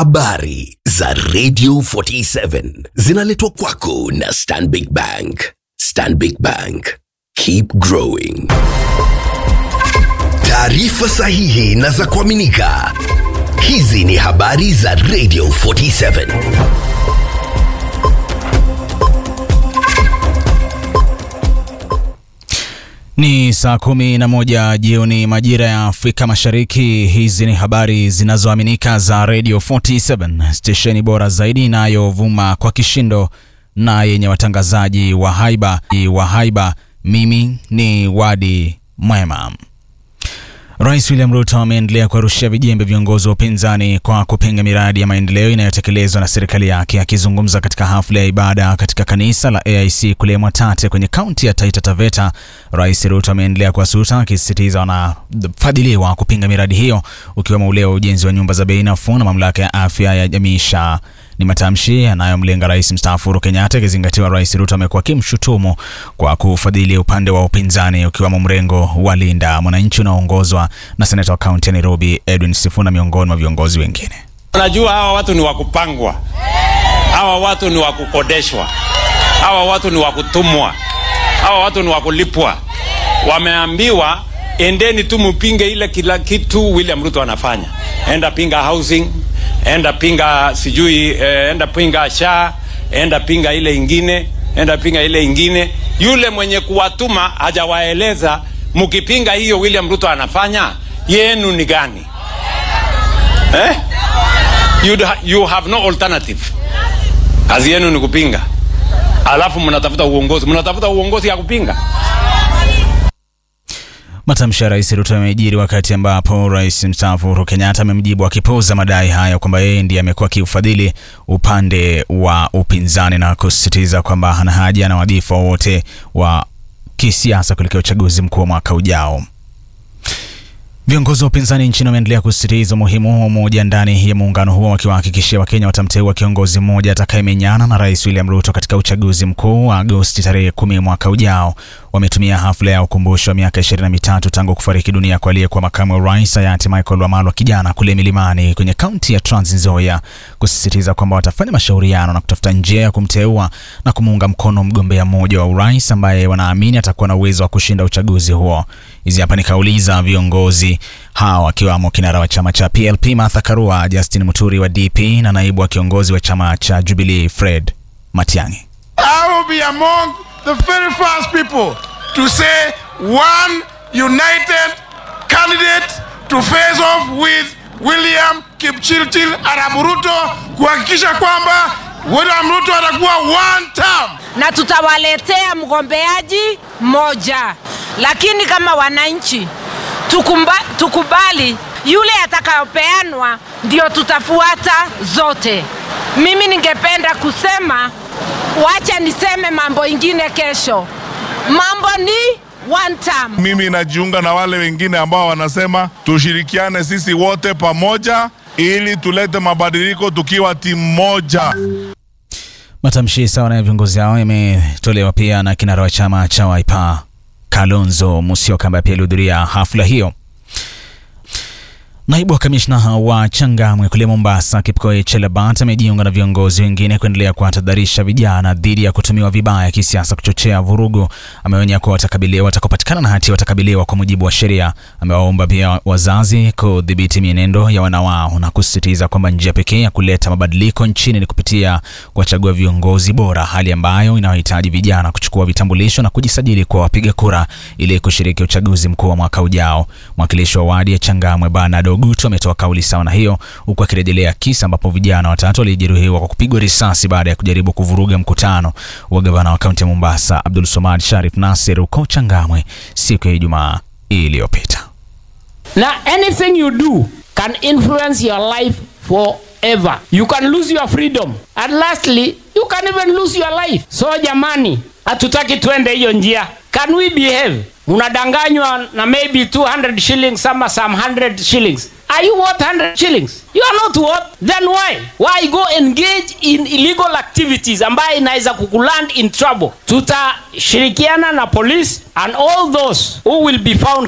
Habari za Radio 47 zinaletwa kwako na Stanbic Bank. Stanbic Bank. Keep growing. Taarifa sahihi na za kuaminika. Hizi ni habari za Radio 47. Ni saa kumi na moja jioni majira ya Afrika Mashariki. Hizi ni habari zinazoaminika za Radio 47, stesheni bora zaidi inayovuma kwa kishindo na yenye watangazaji wa haiba wa haiba. Mimi ni Wadi Mwema. Rais William Ruto ameendelea kuwarushia vijembe viongozi wa upinzani kwa kupinga miradi ya maendeleo inayotekelezwa na serikali yake. Akizungumza katika hafla ya ibada katika kanisa la AIC kule Mwatate kwenye kaunti ya Taita Taveta, Rais Ruto ameendelea kuwasuta akisisitiza wanafadhiliwa kupinga miradi hiyo, ukiwemo ule wa ujenzi wa nyumba za bei nafuu na mamlaka ya afya ya jamii SHA. Ni matamshi yanayomlenga rais mstaafu Uhuru Kenyatta, ikizingatiwa Rais Ruto amekuwa akimshutumu kwa kufadhili upande wa upinzani ukiwemo mrengo wa Linda Mwananchi unaoongozwa na seneta wa kaunti ya Nairobi Edwin Sifuna miongoni mwa viongozi wengine. Unajua hawa watu ni wa kupangwa, hawa watu ni wa kukodeshwa, hawa watu ni wa kutumwa, hawa watu ni wa kulipwa. Wameambiwa endeni tu mpinge ile kila kitu William Ruto anafanya, enda pinga housing enda pinga sijui eh, enda pinga SHA, enda pinga ile ingine, enda pinga ile ingine. Yule mwenye kuwatuma hajawaeleza mkipinga hiyo William Ruto anafanya yenu ni gani eh? You, you have no alternative. Kazi yenu ni kupinga, alafu mnatafuta uongozi, mnatafuta uongozi ya kupinga. Matamshi ya Rais Ruto yamejiri wakati ambapo Rais mstaafu Uhuru Kenyatta amemjibu akipuuza madai hayo kwamba yeye ndiye amekuwa akiufadhili upande wa upinzani na kusisitiza kwamba hana haja na wadhifa wowote wa kisiasa kuelekea uchaguzi mkuu wa mwaka ujao. Viongozi wa upinzani nchini wameendelea kusisitiza umuhimu wa umoja ndani ya muungano huo, wakiwahakikishia Wakenya watamteua kiongozi mmoja atakayemenyana na Rais William Ruto katika uchaguzi mkuu wa Agosti tarehe kumi mwaka ujao. Wametumia hafla ya ukumbusho wa miaka ishirini na mitatu tangu kufariki dunia kwa aliyekuwa makamu wa rais hayati Michael Wamalwa kijana kule milimani kwenye kaunti ya Trans Nzoia, kusisitiza kwamba watafanya mashauriano na kutafuta njia ya kumteua na kumuunga mkono mgombea mmoja wa urais ambaye wanaamini atakuwa na uwezo wa kushinda uchaguzi huo. Hizi hapa ni kauli za viongozi hawa wakiwamo kinara wa chama cha PLP Martha Karua, Justin Muturi wa DP na naibu wa kiongozi wa chama cha Jubilee Fred Matiang'i. I will be among the very first people to say one united candidate to face off with William Kipchirchir Arap Ruto kuhakikisha kwamba William Ruto atakuwa one term na tutawaletea mgombeaji mmoja, lakini kama wananchi tukumba, tukubali yule atakayopeanwa ndio tutafuata zote. Mimi ningependa kusema, wacha niseme mambo ingine kesho. Mambo ni one term. Mimi najiunga na wale wengine ambao wanasema tushirikiane sisi wote pamoja ili tulete mabadiliko tukiwa timu moja. Matamshi sawa na viongozi hao yametolewa pia na kinara wa chama cha Wiper Kalonzo Musyoka ambaye pia alihudhuria hafla hiyo. Naibu wa kamishna wa Changamwe kule Mombasa, Kipkoech Chelabat amejiunga na viongozi wengine kuendelea kuwatahadharisha vijana dhidi ya kutumiwa vibaya kisiasa kuchochea vurugu. Ameonya kuwa watakabiliwa, watakapatikana na hatia watakabiliwa kwa mujibu wa sheria. Amewaomba pia wazazi kudhibiti mienendo ya wana wao na kusisitiza kwamba njia pekee ya kuleta mabadiliko nchini ni kupitia kuwachagua viongozi bora, hali ambayo inawahitaji vijana kuchukua vitambulisho na kujisajili kwa wapiga kura ili kushiriki uchaguzi mkuu wa mwaka ujao. Mwakilishi wa wadi ya Changamwe Bernard Ogutu ametoa kauli sawa na hiyo huku akirejelea kisa ambapo vijana watatu walijeruhiwa kwa kupigwa risasi baada ya kujaribu kuvuruga mkutano wa gavana wa kaunti ya Mombasa Abdul Somad Sharif Nasir huko Changamwe siku ya Ijumaa iliyopita. Now, anything you do can influence your life forever. You can lose your freedom. And lastly, you can even lose your life. So jamani, hatutaki twende hiyo njia. Can we behave? Unadanganywa na maybe 200 shillings ama some 100 shillings. Are you worth 100 shillings? You are not worth. Then why? Why go engage in illegal activities ambayo inaweza kukuland in trouble? Tutashirikiana na police and all those who will be found